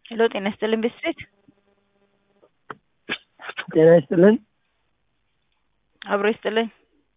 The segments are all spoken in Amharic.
ሄሎ ጤና ይስጥልን ቤት ጤና ይስጥልን። አብሮ ይስጥልኝ።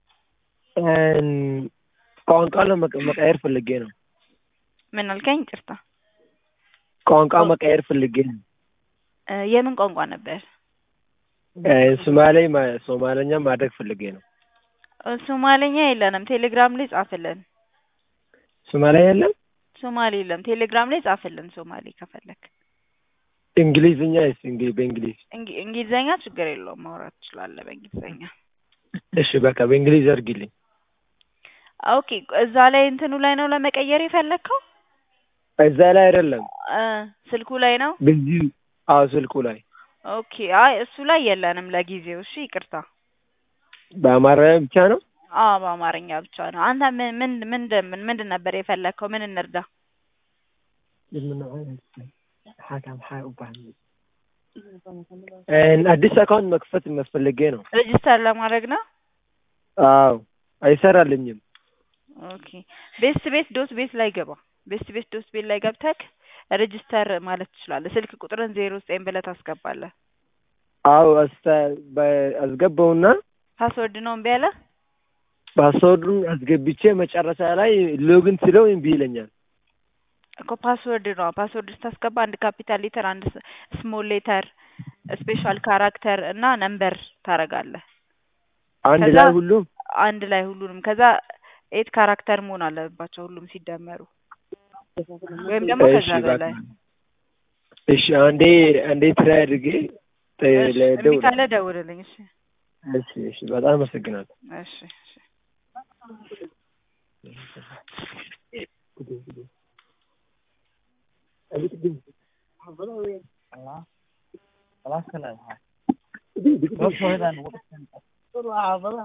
ቋንቋ ለመቀየር ፈልጌ ነው። ምን አልከኝ? ይቅርታ ቋንቋ መቀየር ፈልጌ ነው። እ የምን ቋንቋ ነበር? ሶማሌ ሶማለኛ ማድረግ ፈልጌ ነው። እ ሶማሌኛ የለንም። ቴሌግራም ላይ ጻፍልን። ሶማሌ የለም። ሶማሌ የለም። ቴሌግራም ላይ ጻፍልን። ሶማሌ ከፈለክ እንግሊዝኛ ስ በእንግሊዝ እንግ- እንግሊዘኛ ችግር የለውም ማውራት ትችላለህ በእንግሊዘኛ። እሺ በቃ በእንግሊዝ አድርጊልኝ። ኦኬ እዛ ላይ እንትኑ ላይ ነው ለመቀየር የፈለግከው? እዛ ላይ አይደለም እ ስልኩ ላይ ነው። በዚህ አዎ ስልኩ ላይ ኦኬ አይ እሱ ላይ የለንም ለጊዜው። እሺ ይቅርታ። በአማርኛ ብቻ ነው። አዎ በአማርኛ ብቻ ነው። አንተ ምን ምን ምንድን ምን ምንድን ነበር የፈለግከው? ምን እንርዳ? አዲስ አካውንት መክፈት መስፈልጌ ነው። ሬጅስተር ለማድረግ ነው። አዎ አይሰራልኝም። ኦኬ ቤስት ቤት ዶት ቤት ላይ ገባ። ቤስት ቤት ዶት ቤት ላይ ገብተክ ሬጅስተር ማለት ትችላለህ። ስልክ ቁጥርን ዜሮ ዘጠኝ ብለህ ታስገባለህ። አዎ አስተ- በ- አስገባውና ፓስወርድ ነው እምቢ አለ። ፓስወርዱን አስገብቼ መጨረሻ ላይ ሎግን ስለው እምቢ ይለኛል። እኮ ፓስወርድ ነው። ፓስወርድ ስታስገባ አንድ ካፒታል ሌተር፣ አንድ ስሞል ሌተር፣ ስፔሻል ካራክተር እና ነምበር ታረጋለህ። አንድ ከዛ- ላይ ሁሉም አንድ ላይ ሁሉንም። ከዛ ኤት ካራክተር መሆን አለባቸው ሁሉም ሲደመሩ ወይም ደግሞ እሺ ከዛ በቃ በላይ። እሺ አንዴ አንዴ ትራይ አድርጌ ተ- እሺ፣ እምቢ ለደውል ካለ ደውልልኝ። እሺ እሺ እሺ በጣም አመሰግናለሁ። እሺ እሺ።